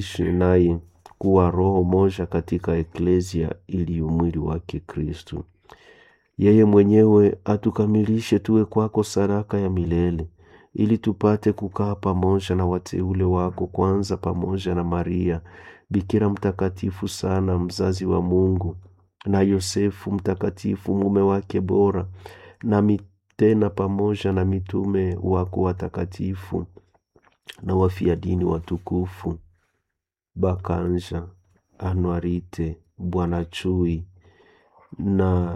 ishi naye kuwa roho moja katika eklesia iliyo mwili wake Kristu. Yeye mwenyewe atukamilishe tuwe kwako sadaka ya milele, ili tupate kukaa pamoja na wateule wako, kwanza pamoja na Maria bikira mtakatifu sana, mzazi wa Mungu, na Yosefu mtakatifu, mume wake bora, nami tena pamoja na mitume wako watakatifu na wafia dini watukufu Bakanja, Anuarite, Bwana Chui na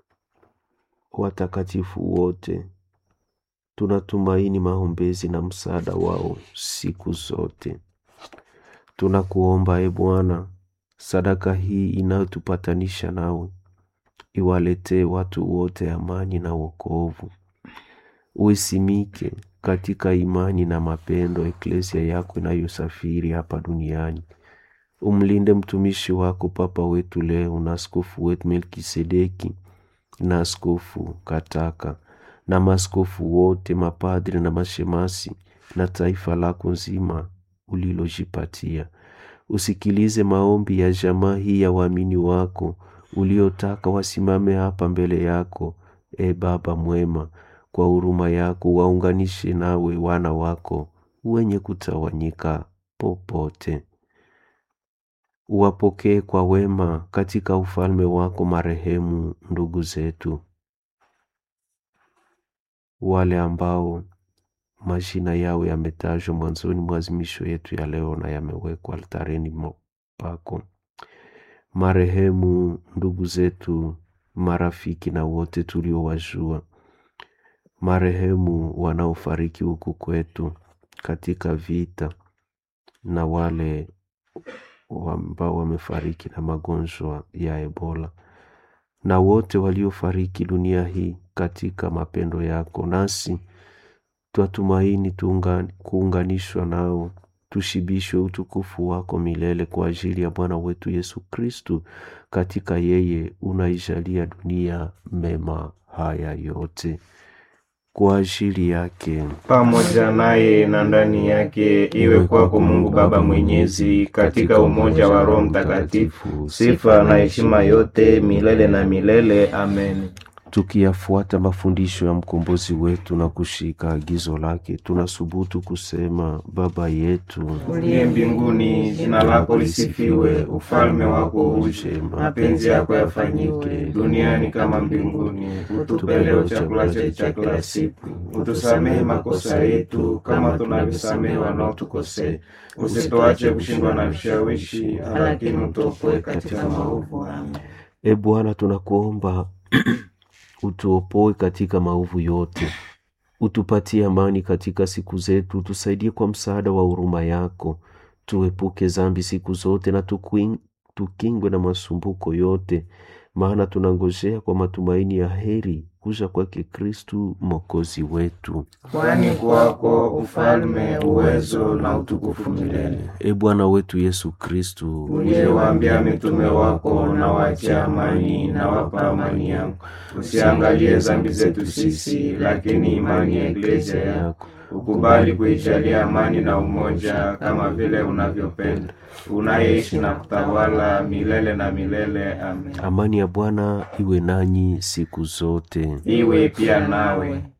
watakatifu wote, tunatumaini maombezi na msaada wao siku zote. Tunakuomba e Bwana, sadaka hii inayotupatanisha nawe iwaletee watu wote amani na wokovu. Uisimike katika imani na mapendo eklesia yako inayosafiri hapa duniani. Umlinde mtumishi wako Papa wetu leo na askofu wetu Melkisedeki na askofu Kataka na maaskofu wote, mapadri na mashemasi na taifa lako nzima ulilojipatia. Usikilize maombi ya jamaa hii ya waamini wako uliotaka wasimame hapa mbele yako. E Baba mwema, kwa huruma yako waunganishe nawe wana wako wenye kutawanyika popote. Uwapokee kwa wema katika ufalme wako marehemu ndugu zetu, wale ambao majina yao yametajwa mwanzoni mwa azimisho yetu ya leo na yamewekwa altareni pako, marehemu ndugu zetu, marafiki na wote tuliowajua, marehemu wanaofariki huku kwetu katika vita na wale ambao wamefariki na magonjwa ya Ebola na wote waliofariki dunia hii katika mapendo yako, nasi twatumaini tuunga, kuunganishwa nao tushibishwe utukufu wako milele kwa ajili ya Bwana wetu Yesu Kristu. Katika yeye unaijalia dunia mema haya yote kwa ajili yake pamoja naye na ndani yake, iwe kwako Mungu Baba Mwenyezi, katika umoja wa Roho Mtakatifu, sifa na heshima yote milele na milele. Amen. Tukiyafuata mafundisho ya mkombozi wetu na kushika agizo lake, tunasubutu kusema: Baba yetu uliye mbinguni, jina lako lisifiwe, ufalme wako uje, mapenzi yako yafanyike duniani kama mbinguni. Utupe leo chakula chetu cha kila siku, utusamehe makosa yetu kama tunavyosamehe wanaotukosea, usituache kushindwa na vishawishi, lakini utuopoe katika maovu. Amen. E Bwana, tunakuomba utuopoe katika maovu yote, utupatie amani katika siku zetu, tusaidie kwa msaada wa huruma yako, tuepuke zambi siku zote na tukuing, tukingwe na masumbuko yote, maana tunangojea kwa matumaini ya heri kuja kwake Kristu mwokozi wetu. Kwani kwako ufalme, uwezo na utukufu milele. E Bwana wetu Yesu Kristu, uliyewaambia mitume wako, na wache amani na wapa amani yangu, usiangalie zambi zetu sisi, lakini imani ya eklesia yako ukubali kuijalia amani na umoja, kama vile unavyopenda, unayeishi na kutawala milele na milele. Amen. Amani ya Bwana iwe nanyi siku zote, iwe pia nawe.